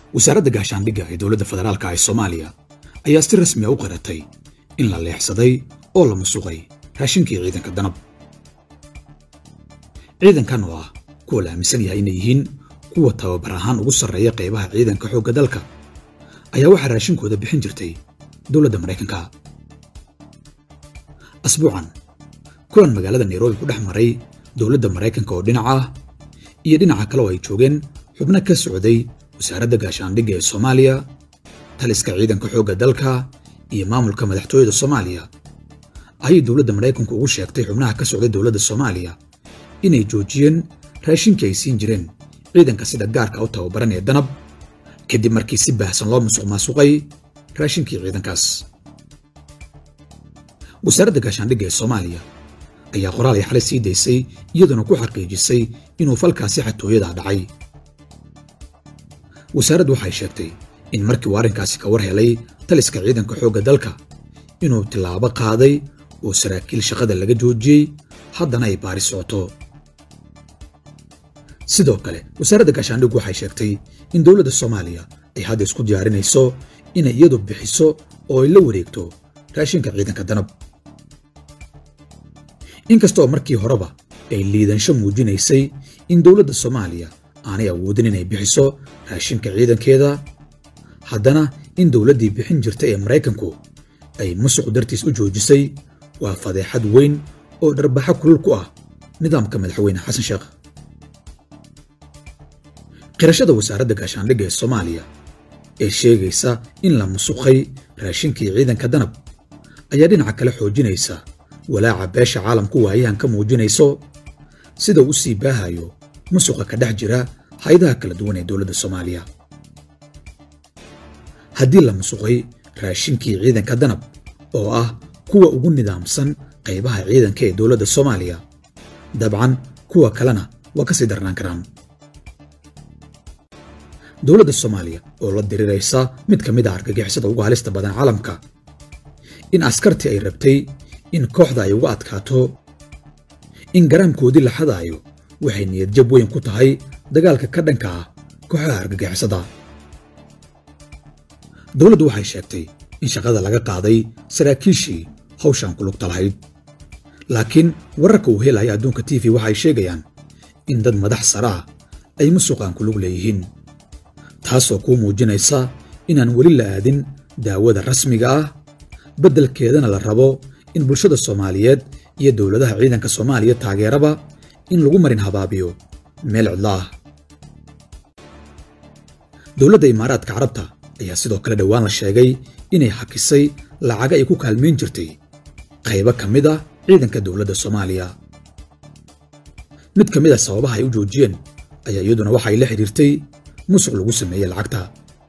wasaaradda gaashaandhigga ee dowladda federaalka ee soomaaliya ayaa si rasmi a u qaratay in la leexsaday oo la musuqay raashinkii ciidanka danab ciidankan oo ah kuwa la aaminsan yahay inay yihiin kuwa tababar ahaan ugu sarreeya qaybaha ciidanka xoogga dalka ayaa waxaa raashinkooda bixin jirtay dowladda maraykanka asbuucan kulan magaalada nairobi ku dhex maray dowladda maraykanka oo dhinaca ah iyo dhinaca kale oo ay joogeen xubno ka socday wasaaradda gaashaandhigga ee soomaaliya taliska ciidanka xoogga dalka iyo maamulka madaxtooyada soomaaliya ayay dowladda maraykanku ugu sheegtay xubnaha ka socday dowladda soomaaliya inay joojiyeen raashinkii ay siin jireen ciidanka sida gaarka u tababaran ee danab kadib markii si baahsan loo musuq maasuqay raashinkii ciidankaas wasaaradda gaashaandhigga ee soomaaliya ayaa qoraal ay xalay sii daysay iyaduna ku xaqiijisay inuu falkaasi xatooyada dhacay wasaaraddu waxay sheegtay in markii uu arrinkaasi ka war helay taliska ciidanka xoogga dalka inuu tillaabo qaaday oo saraakiil shaqada laga joojiyey haddana ay baari socoto sidoo kale wasaaradda gaashaandhiggu waxay sheegtay in dowladda soomaaliya ay hadda isku diyaarinayso inay iyadu bixiso oo ay la wareegto raashinka ciidanka danab inkastaoo markii horeba ay liidansho muujinaysay in dowladda soomaaliya aanay awoodin inay bixiso raashinka ciidankeeda haddana in dowladdii bixin jirtay ee maraykanku ay musuq dartiis u joojisay waa fadeexad weyn oo dharbaxo kulul ku ah nidaamka madaxweyne xasan sheekh qirashada wasaaradda gaashaandhigga ee soomaaliya ee sheegaysa in la musuqay raashinkii ciidanka danab ayaa dhinaca kale xoojinaysa walaaca beesha caalamku waayahan ka muujinayso sida u sii baahayo musuqa ka dhex jira haydaha kala duwan ee dowladda soomaaliya haddii la musuqay raashinkii ciidanka danab oo ah kuwa ugu nidaamsan qaybaha ciidanka ee dowladda soomaaliya dabcan kuwa kalena waa ka sii darnaan karaan dowladda soomaaliya oo la diriraysa mid ka mid a argagixisada ugu halista badan caalamka in askartii ay rabtay in kooxda ay uga adkaato in garaamkoodii la xadaayo waxay niyadjab weyn ku tahay dagaalka ka dhanka ah kooxaha argagixisada dowladdu waxay sheegtay in shaqada laga qaaday saraakiishii hawshan ku lugta lahayd laakiin wararka uu helaya adduunka t v waxay sheegayaan in dad madax sare ah ay musuqaan ku lug leeyihiin taasoo kuu muujinaysa inaan weli la aadin daawada rasmiga ah beddelkeedana la rabo in bulshada soomaaliyeed iyo dowladaha ciidanka soomaaliya taageeraba in lagu marin habaabiyo meel cidlo ah dowladda imaaraadka carabta ayaa sidoo kale dhowaan la sheegay inay hakisay lacaga ay ku kaalmayn jirtay qaybo ka mid ah ciidanka dowladda soomaaliya mid ka mid a sababaha ay u joojiyeen ayaa iyaduna waxay la xidhiirtay musuq lagu sameeyey lacagta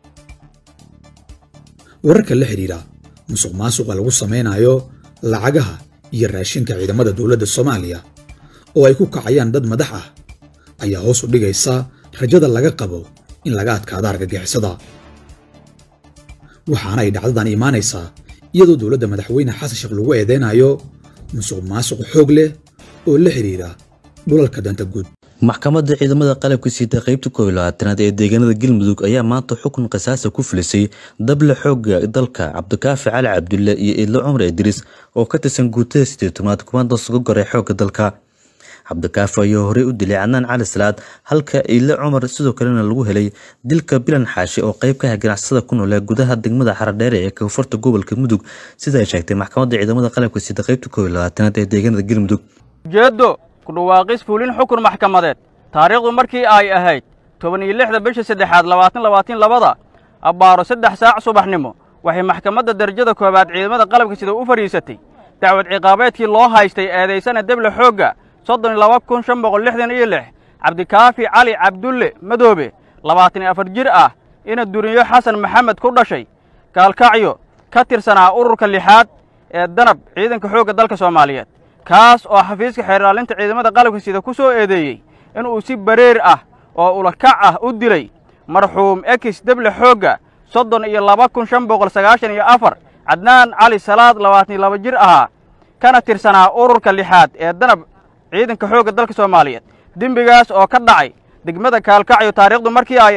wararka la xidhiidha musuq maasuqa lagu samaynayo lacagaha iyo raashinka ciidamada dowladda soomaaliya oo ay ku kacayaan dad madax ah ayaa hoos u dhigaysa rajada laga qabo in laga adkaado argagixisada waxaana ay dhacdadan imaanaysaa iyadoo dowladda madaxweyne xasan sheekh lagu eedeynayo musuq maasuq xoog leh oo la xidhiidha dhulalka danta guud maxkamadda ciidamada qalabka siita qaybta koob iyo labaatanaad ee deegaanada galmudug ayaa maanta xukun qisaasa ku filisay dable xooga dalka cabdikaafi cali cabdulle iyo idlo cumar idriis oo ka tirsan guutada sideetanaad kumaanta suga goray xoogga dalka cabdikaafi ayaa horey u dilay cadnaan cali salaad halka idle cumar sidoo kalena lagu helay dilka bilan xaashi oo qayb ka ah ganacsada ku noole gudaha degmada xaradheere ee koonfurta gobolka mudug sida ay sheegtay maxkamadda ciidamada qalabka siita qaybta koob iyo labaatanaad ee deegaanada galmudug kudhawaaqis fuulin xukun maxkamadeed taariikhdu markii ay ahayd toban iyo lixda bisha saddexaad labaatan labaatan labada abbaaro saddex saac subaxnimo waxay maxkamadda darajada koowaad ciidamada qalabka sida u fadhiisatay dacwad ciqaabeedkii loo haystay eedaysana deble xoogga soddon iyo laba kun shan boqol lixdan iyo lix cabdikaafi cali cabdulle madoobe labaatan iyo afar jir ah ina duriyo xasan maxamed ku dhashay gaalkacyo ka tirsanaa ururka lixaad ee danab ciidanka xoogga dalka soomaaliyeed kaas oo xafiiska xeerlaalinta ciidamada qalabka sida ku soo eedeeyey inuu si bareer ah oo ulakac ah u dilay marxuum ekis deble xoogga soddon iyo laba kun shan boqol sagaashan iyo afar cadnaan cali salaad labaatan iyo laba jir ahaa kana tirsanaa ururka lixaad ee danab ciidanka xoogga dalka soomaaliyeed dembigaas oo ka dhacay degmada kaalkacyo taariikhdu markii ay ahayd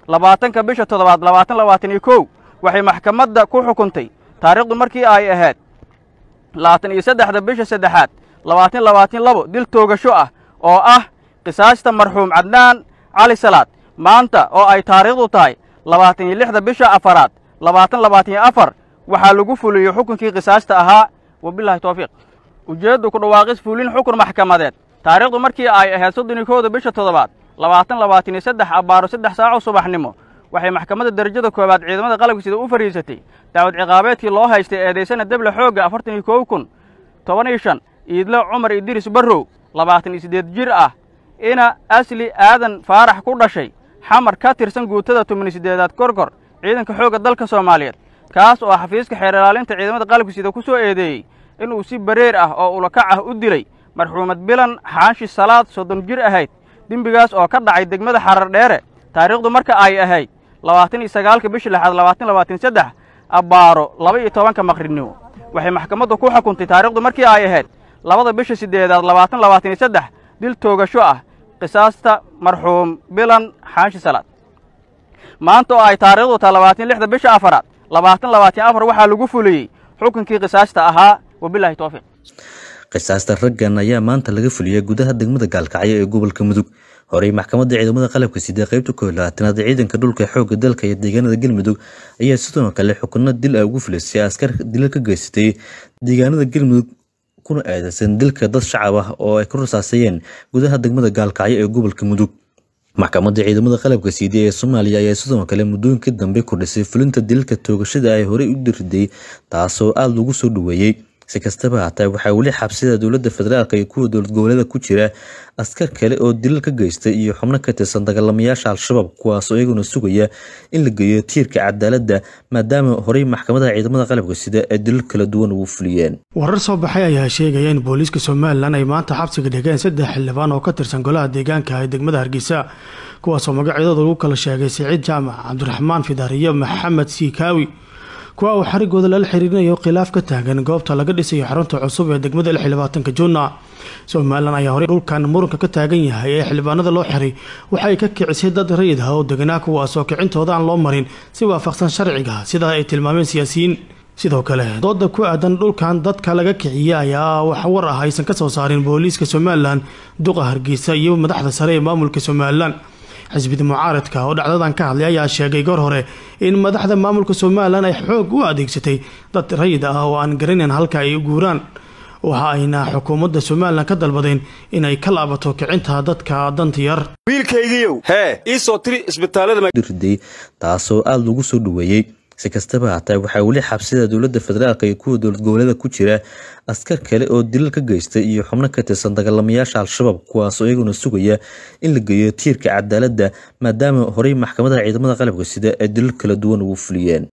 labaatanka bisha toddobaad labaatan labaatan iyo kow waxay maxkamadda ku xukuntay taariikhdu markii ay ahayd labaatan iyo saddexda bisha saddexaad labaatan labaatan labo dil toogasho ah oo ah qisaasta marxuum cadnaan cali salaad maanta oo ay taariikhdu tahay labaatan iyo lixda bisha afaraad labaatan labaatan iyo afar waxaa lagu fuliyey xukunkii qisaasta ahaa wabilahi towfiiq ujeeddu ku dhawaaqis fulin xukun maxkamadeed taariikhdu markii ay ahayd soddon iyo kowda bisha toddobaad labaatan labaatan iyo saddex abbaaro saddex saaco subaxnimo waxay maxkamadda derajada koowaad ciidamada qalabka sida u fadhiisatay dacwad ciqaabeedkii loo haystay eedaysana deble xoogga afartan iyo kow kun toban iyo shan iidlo cumar idriis barrow labaatan iyo siddeed jir ah ina asli aadan faarax ku dhashay xamar ka tirsan guutada toban iyo siddeedaad korkor ciidanka xoogga dalka soomaaliyeed kaas oo xafiiska xeer ilaalinta ciidamada qalabka sida ku soo eedeeyey inuu si bareer ah oo ulakac ah u dilay marxuumad bilan xaanshi salaad soddon jir ahayd dembigaas oo ka dhacay degmada xarar dheere taariikhdu marka ay ahayd labaatan iyo sagaalka bisha lixaad labaatan labaatan saddex abbaaro laba iyo tobanka maqribnimo waxay maxkamaddu ku xukuntay taariikhdu markii ay ahayd labada bisha siddeedaad labaatan labaatan iyo saddex dil toogasho ah qisaasta marxuum bilan xaanshi salaad maanta oo ay taariikhdu tahay labaatan lixda bisha afaraad labaatan labaatan afar waxaa lagu fuliyey xukunkii qisaasta ahaa wabilahi towfiiq qisaasta raggan ayaa maanta laga fuliyay gudaha degmada gaalkacyo ee gobolka mudug horey maxkamadda ciidamada qalabka sidee qaybta koob labaatanaad ciidanka dhulka xoogga dalka iyo deegaanada galmudug ayaa sidoo kale xukuno dil ah ugu filisay askar dilal ka geysatay deegaanada galmudug kuna aadaysan dilka dad shacab ah oo ay ku rasaasayeen gudaha degmada gaalkacyo ee gobolka mudug maxkamadda ciidamada qalabka siidey ee soomaaliya ayaa sidoo kale muddooyinkii dambe kordhisay fulinta dilalka toogashada ay horey u diriday taasoo aada lagu soo dhaweeyey si kastaba haatee waxaa weli xabsida dowladda federaalk iyo kuwa dowlad goboleeda ku jira askar kale oo dilal ka geystay iyo xubno ka tirsan dagaalamayaasha al-shabaab kuwaasoo iyaguna sugaya in la geeyo tiirka cadaaladda maadaama horey maxkamadaha ciidamada qalabka sida ay dilal kala duwan ugu fuliyeen warar soo baxay ayaa sheegaya in booliiska somalilan ay maanta xabsiga dhigeen saddex xildhibaan oo ka tirsan golaha deegaanka ee degmada hargeysa kuwaasoo magacyadooda lagu kala sheegay siciid jaamac cabdiraxmaan fidar iyo maxamed siikaawi kuwa uu xarigooda lala xiriirinayo khilaaf ka taagan goobta laga dhisayo xarunta cusub ee degmada lix iyo labaatanka juuna somalilan ayaa horey dhulkan muranka ka taagan yahay ee xildhibaanada loo xiray waxay ka kicisay dad rayid ah oo deganaa kuwaasoo kicintooda aan loo marin si waafaqsan sharciga sidaa ay tilmaameen siyaasiyiin sidoo kale dooda ku aadan dhulkan dadka laga kiciya ayaa wax war ah aysan kasoo saarin booliiska somalilan duqa hargeysa iyo madaxda sare ee maamulka somalilan xisbida mucaaradka oo dhacdadan ka hadlay ayaa sheegay goor hore in madaxda maamulka somalilan ay xoog u adeegsatay dad rayid ah oo aan garanayn halka ay u guuraan waxa ayna xukuumadda somalilan ka dalbadeen inay ka laabato kicinta dadka danta yar wiilkaygiiow hee ii soo tiri isbitaalada taasoo aada lagu soo dhaweeyey si kastaba haatee waxaa weli xabsida dowladda federaalk iyo kuwa dowlad goboleeda ku jira askar kale oo dilal ka geystay iyo xubno ka tirsan dagaalamayaasha al-shabaab kuwaasoo iyaguna sugaya in la geeyo tiirka cadaaladda maadaama horey maxkamadaha ciidamada qalabka sida ay dilal kala duwan ugu fuliyeen